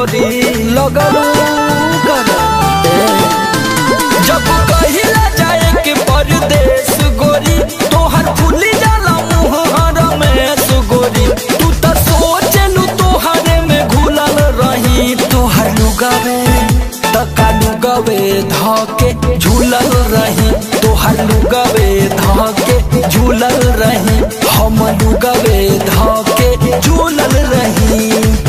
गोरी लगलू कर जब कहिला जाए के परदेश गोरी तोहर फूली जाला मुहर में सुगोरी तू त सोचलू तोहरे में घुलल रही तोहर लुगावे तका लुगावे धके झूलल रही तोहर लुगावे धके झूलल रही हम लुगावे धके झूलल रही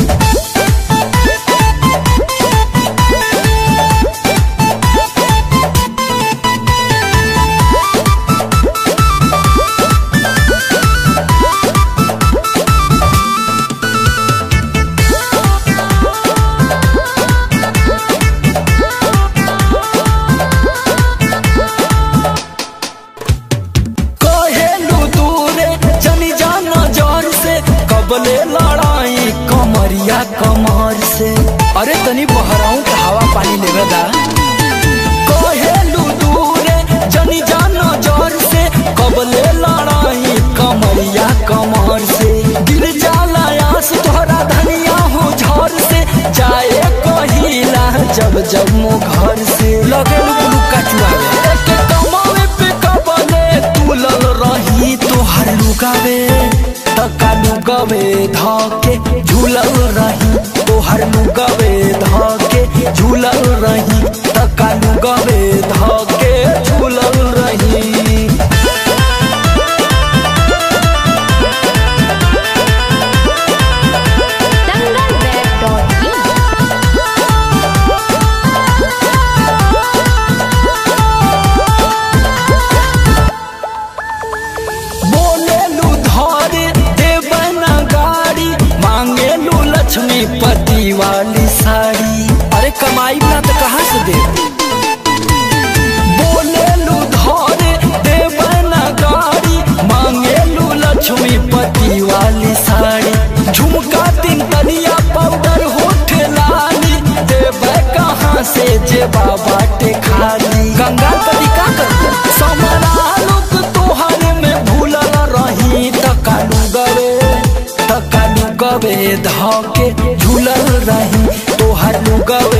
कहेलू दूरे जनी जाना जर से कबले लड़ाई कमरिया कमर से अरे तनी बहराऊं के हवा पानी लेवे दा कहेलू दूरे जनी जाना जर से कबले लड़ाई कमरिया कमर से दिल जाला आस तोहरा धनिया हो झर से जाए कहिला जब जब मो घर से लगे लुका चुआवे एक कमावे पे कबले तुलल रही तोहर लुगावे तका लुगावे धके झूलल रही तोहर लुगावे धके झूलल रही तका लुगावे धके झूलल रही dangalweb.in बोलेलू धरे देवना गाड़ी मांगेलू लक्ष्मी पति वाली साड़ी अरे कमाई ना तो कहाँ से दे बोलेलू धरे देवना गाड़ी मांगेलू लक्ष्मी पति वाली साड़ी झुमका तीन तलिया पाउडर होठ लाली देवे कहाँ से जे बाबा टे खाली गंगा तरीका कर समरा लोग तोहर में भूलल रही तकालू गवे तकालू गवे धके झूलल रही तोहर लुगवे